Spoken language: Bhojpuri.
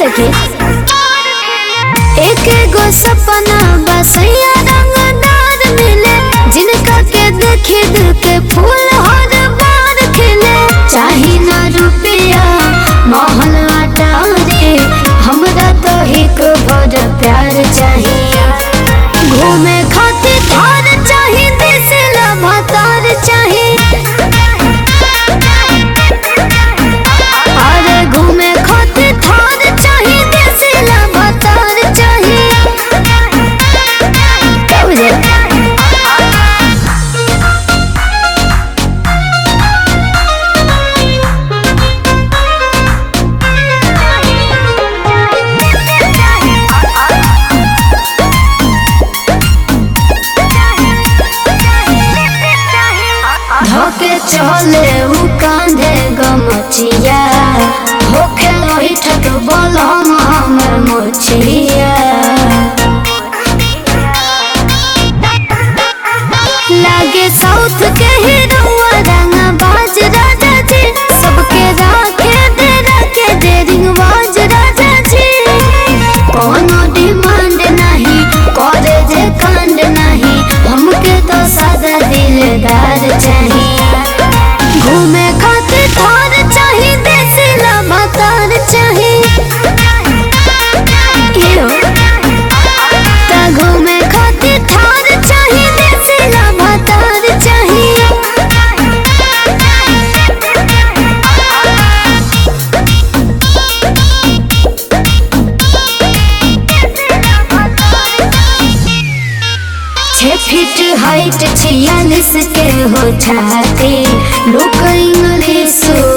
सके एक गो सपना बसैया रंगदार मिले जिनका के देखे दिल के फूल हर बार खिले चाही ना रुपया महल अटारे हमरा तो एक भर प्यार चाहिए घूमे खातिर थार चाही देश लगातार चाही अरे घूमे खातिर थार चाही देश लगातार चाही क्या बुझे धोके चले उ कांधे गमचिया होखे लोही ठक बोलम हमर मोचिया लागे साउथ के हीरोआ रंगा बाज राजा जी सबके राखे दे रखे दे रिंगबाज राजा जी कोनो डिमांड नहीं करे जे कांड नहीं हमके तो सादा दिलदार चाहिए घूमे खातिर थार चाही देश लगातार चाही यो ता घूमे खातिर थार चाही देश लगातार चाही छह फीट हाइट छियालीस के हो छाती लोग इंग्लिश